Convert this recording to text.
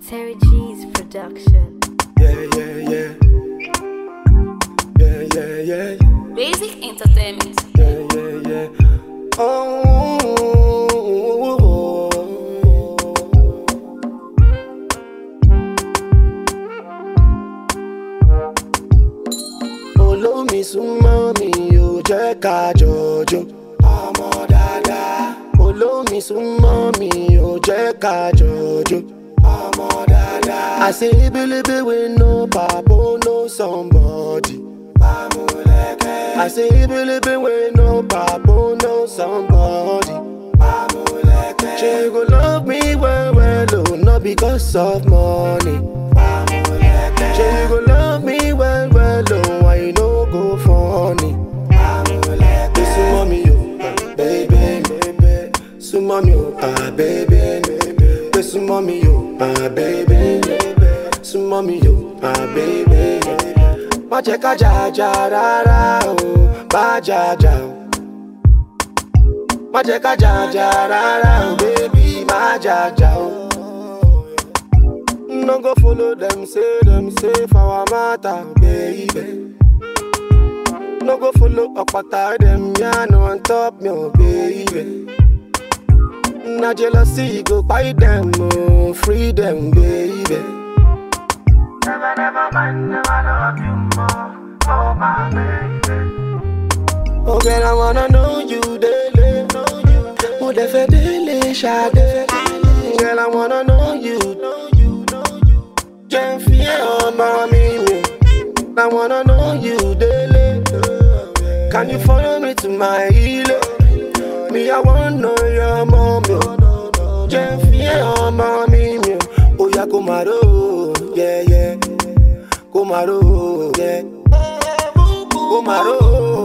Terry G's production. Yeah, yeah, yeah. Yeah, yeah, yeah. Basic Entertainment. Yeah, yeah, yeah. Oh. Olómi súnmọ́ mi ò jẹ́ ká jọjọ́. Ọmọ dáadáa. Olómi súnmọ́ mi ò jẹ́ ká jọjọ́. Ọmọ dáadáa. I say ebelebe wey no papa no somebody. Pamuleke. I say ebelebe wey no papa no somebody. Pamuleke. She go love me well well oh, not because of money. Pamuleke. She go love me well well oh, why you no go funny? Pamuleke. Súnmọ́ mi o, baby, baby. Súnmọ́ mi o, ah baby, baby. Pé súnmọ́ mi o, ah baby, baby. Súnmọ́ mi o, ah baby. Má jẹ́ ká jàjà rárá o, bá jàjà o. Má jẹ́ ká jàjà rárá o, baby, má jàjà o. No go follow them, say them, say for our matter, baby. No go follow ọ̀pọ̀ta dem yarn on top me, oh baby. Na jealousy go buy them, oh, free them, baby. Never, never mind, never love you more, oh my baby. Oh girl, I wanna know you daily, know you daily. Mo dẹ̀ fẹ́ délé, ṣadé. Girl, I wanna know you, know you, know you. Jẹ́ n fi ẹ́ ọmọ mi mi. I wanna know you daily. Can you follow me to my ilé? Me, I wanna know your mommy. Jẹ́ n fi ẹ́ ọmọ mi mi. Oya kò máa ró, yeah, yeah. Kò máa ró, yeah. Kò máa ró.